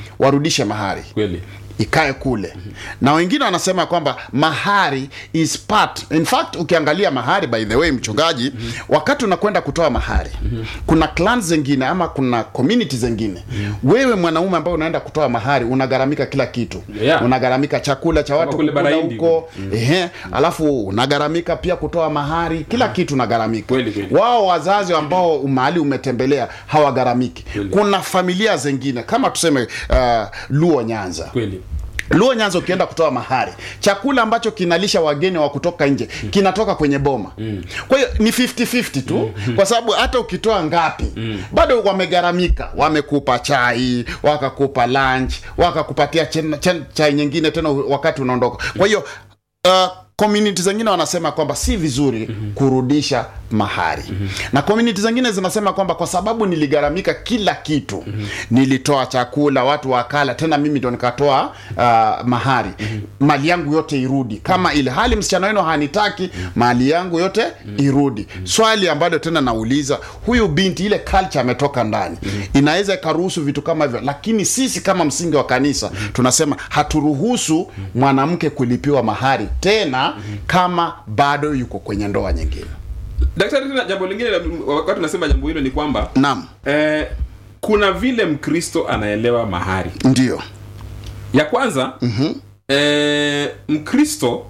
warudishe mahari kweli ikae kule na wengine wanasema kwamba mahari is part in fact ukiangalia mahari by the way mchungaji wakati unakwenda kutoa mahari kuna clans zingine ama kuna community zingine wewe mwanaume ambaye unaenda kutoa mahari unagharamika kila kitu Yeah. unagharamika chakula cha watu kule kukula bara Hindi. huko ehe alafu unagharamika pia kutoa mahari kila kitu unagharamika Kweli, kweli. wao wazazi ambao mahali umetembelea hawagharamiki Kweli. kuna familia zingine kama tuseme uh, luo nyanza kweli luo nyanza ukienda kutoa mahari chakula ambacho kinalisha wageni wa kutoka nje kinatoka kwenye boma kwa hiyo ni 50-50 tu kwa sababu hata ukitoa ngapi bado wamegharamika wamekupa chai wakakupa lunch wakakupatia chen- chen- chai nyingine tena wakati unaondoka kwa hiyo uh, community zingine wanasema kwamba si vizuri kurudisha mahari na community zingine zinasema kwamba kwa sababu niligharamika kila kitu nilitoa chakula watu wakala tena mimi ndo nikatoa uh, mahari mali yangu yote irudi kama ile hali msichana wenu hanitaki mali yangu yote irudi swali ambalo tena nauliza huyu binti ile culture ametoka ndani inaweza ikaruhusu vitu kama hivyo lakini sisi kama msingi wa kanisa tunasema haturuhusu mwanamke kulipiwa mahari tena kama bado yuko kwenye ndoa nyingine daktari tena jambo lingine la- wakati unasema jambo hilo ni kwamba naam eh, kuna vile mkristo anaelewa mahari ndio ya kwanza mm-hmm. eh, mkristo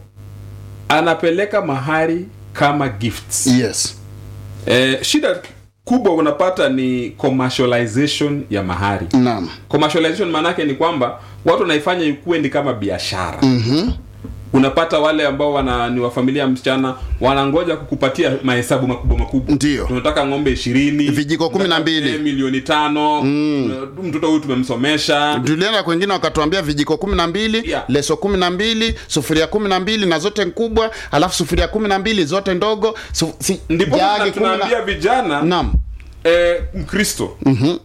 anapeleka mahari kama gifts yes eh, shida kubwa unapata ni commercialization ya mahari naam commercialization maanake ni kwamba watu wanaifanya ikuwe ni kama biashara mm-hmm. unapata wale ambao wana ni wa familia ya msichana wanangoja kukupatia mahesabu makubwa makubwa Ndio. tunataka ng'ombe ishirini Vijiko kumi na mbili. milioni tano mtoto huyu tumemsomesha tulienda kwengine wakatuambia vijiko kumi na mbili Yeah. leso kumi na mbili sufuria kumi na mbili na zote kubwa alafu sufuria kumi na mbili zote ndogo su, si, ndipo jagi tuna- kumi na- tunaambia vijana naam eh, mkristo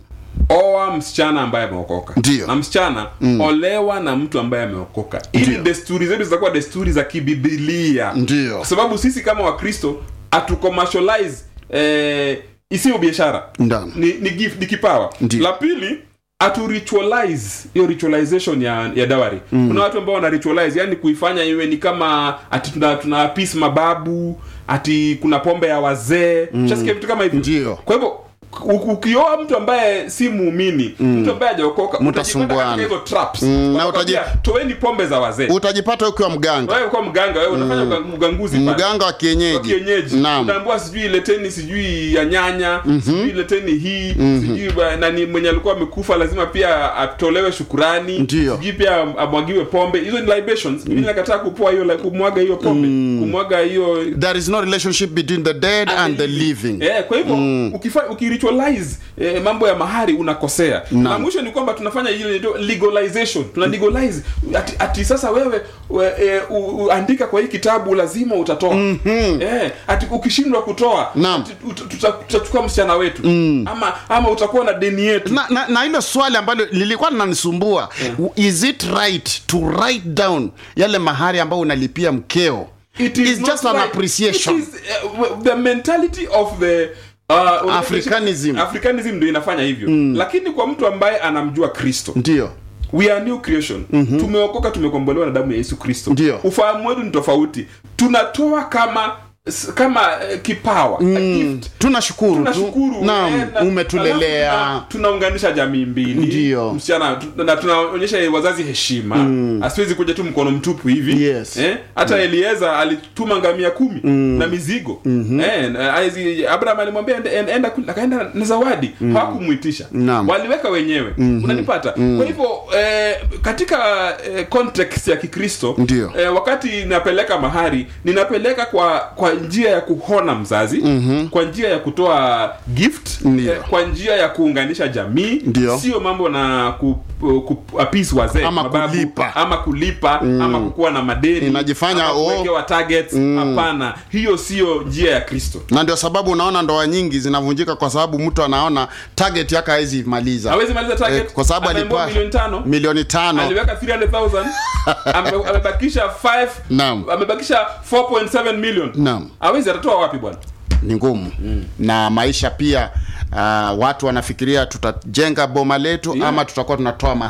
oa msichana ambaye ameokoka Ndio. na msichana olewa na mtu ambaye ameokoka ili Ndio. desturi zetu zitakuwa desturi za kibibilia Ndio. kwa sababu sisi kama wakristo hatucommercialize eh, isiyo biashara Naam. ni, ni gift ni kipawa Ndio. la pili atu ritualize hiyo ritualization ya, ya dawari mm. kuna watu ambao wana ritualize yani kuifanya iwe ni kama ati tuna, tuna peace mababu ati kuna pombe ya wazee mm. vitu kama hivyo Ndio. kwa hivyo u- ukioa mtu ambaye si muumini mtu ambaye hajaokoka Mtasumbuana. utajipata katika hizo traps Mm, na Wanakwambia, toeni pombe za wazee utajipata ukiwa mganga wewe kwa mganga wewe unafanya mm. uganguzi pale mganga wa kienyeji, wa kienyeji naam unaambiwa sijui leteni sijui ya nyanya sijui leteni hii sijui ba- nani mwenye alikuwa amekufa lazima pia atolewe shukurani Ndio. sijui pia amwagiwe pombe hizo ni libations mimi nakataa kupoa hiyo kumwaga hiyo pombe kumwaga hiyo there is no relationship between the dead and the living Eh, kwa hivyo ukifa ukiritualize eh, mambo ya mahari unakosea na Naam. mwisho ni kwamba tunafanya ile inaitwa legalization tuna legalize ati, ati sasa wewe we, eh, u, u, andika kwa hii kitabu lazima utatoa eh, ati ukishindwa kutoa Naam. ati uta- tuta- tutachukua msichana wetu ama ama utakuwa na deni yetu na, na, na hilo swali ambalo lilikuwa linanisumbua is it right to write down yale mahari ambayo unalipia mkeo It is It's not just an right. appreciation. It is, uh, the mentality of the uh, Africanism. Africanism ndio inafanya hivyo lakini kwa mtu ambaye anamjua kristo ndio we are new creation mm-hmm. tumeokoka tumekombolewa na damu ya yesu kristo Ndio. ufahamu wetu ni tofauti tunatoa kama s- kama uh, kipawa a gift tunashukuru tu tunashukuru naam eh, na- umetulelea alafu tuna- tunaunganisha jamii mbili Ndio. msichana tu- na tunaonyesha wazazi heshima asiwezi kuja tu mkono mtupu hivi Yes. eh? hata elieza alituma ngamia kumi na mizigo eh, na- aizi- abraham alimwambia ende- ende- enda kule, akaenda na zawadi hawakumwitisha Naam. waliweka wenyewe unanipata kwa hivyo eh, katika eh, context ya kikristo Ndio. eh, wakati napeleka mahari ninapeleka kwa kwa njia ya kuhona mzazi mm-hmm. kwa njia ya kutoa gift Ndio. kwa njia ya kuunganisha jamii Ndio. sio mambo na ku, ku, apis wazee Ama mababu, kulipa. ama kulipa ama kukuwa na madeni Inajifanya, ama oh. kuwekewa targets hapana hiyo sio njia ya kristo na ndio sababu unaona ndoa nyingi zinavunjika kwa sababu mtu anaona target yake hawezi maliza hawezi maliza target Eh, kwa sababu Ameambiwa alikuwa milioni tano milioni tano aliweka 300000 ame- amebakisha 5 Naam. amebakisha 4.7 million Naam. hawezi atatoa wapi bwana ni ngumu na maisha pia uh, watu wanafikiria tutajenga boma letu Yeah. ama tutakuwa tunatoa